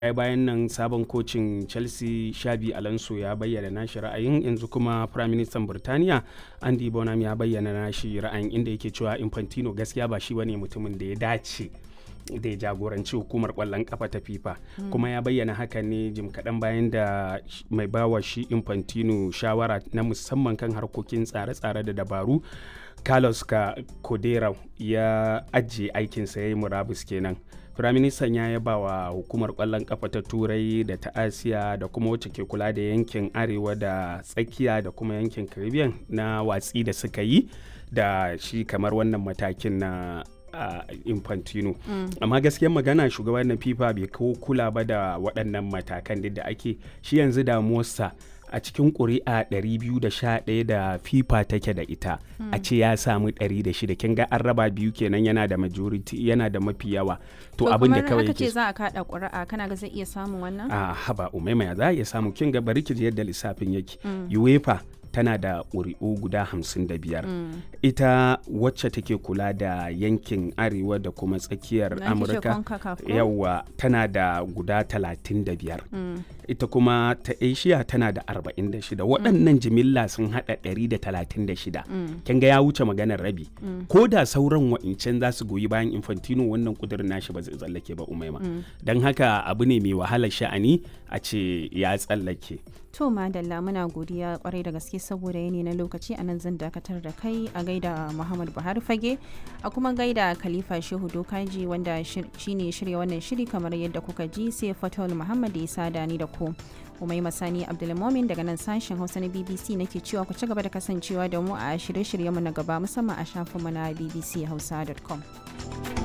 ya bayan nan sabon kocin chelsea shabi alonso ya bayyana nashi ra'ayin yanzu kuma prime minister burtaniya andy bonham ya bayyana nashi ra'ayin inda yake cewa infantino gaskiya ba shi bane mutumin da ya dace da ya jagoranci hukumar kwallon kafa ta fifa kuma ya bayyana haka ne jim kaɗan bayan da mai bawa shi infantino shawara na musamman kan harkokin tsare-tsare da dabaru carlos ka kodera ya ajiye aikinsa ya yi murabus kenan firaministan ya yaba wa hukumar kwallon kafa ta turai da ta asiya da kuma wacce ke kula da yankin arewa da tsakiya da kuma yankin caribbean na watsi da suka yi da shi kamar wannan matakin na uh, infantino mm. amma gaskiyar magana shugaban na fifa bai kawo kula ba da waɗannan matakan da ake shi yanzu damuwarsa a cikin ƙuri'a 211 da fifa take da ita a ce ya samu 106 kin ga an raba biyu kenan yana da majority yana da mafi yawa to abin da kawai yake za a kada ƙuri'a kana ga zai iya samun wannan a haba umaima za a iya samu kin ga bari ki yadda lissafin yake uefa tana da ƙuri'u guda hamsin da biyar mm. ita wacce take kula da yankin arewa da kuma tsakiyar amurka yawa tana da guda talatin da biyar mm. ita kuma ta asia tana da arba'in da shida waɗannan jimilla sun haɗa ɗari da talatin da shida kin ga ya wuce maganar rabi ko da sauran wa'incan za su goyi bayan infantino wannan kudirin nashi ba zai tsallake ba umaima don haka abu ne mai wahalar sha'ani a ce ya tsallake To madalla muna godiya kwarai da gaske saboda yanayi na lokaci a nan zan dakatar da kai a gaida Muhammad Buhari Fage a kuma gaida Khalifa Shehu Dokaji wanda shine shirya wannan shiri kamar yadda kuka ji sai Fatul Muhammad ya sada ni da ku. Umai Masani Abdulmomin daga nan sashen Hausa na BBC nake cewa ku ci gaba da kasancewa da mu a shirye-shiryenmu na gaba musamman a shafinmu na bbchausa.com.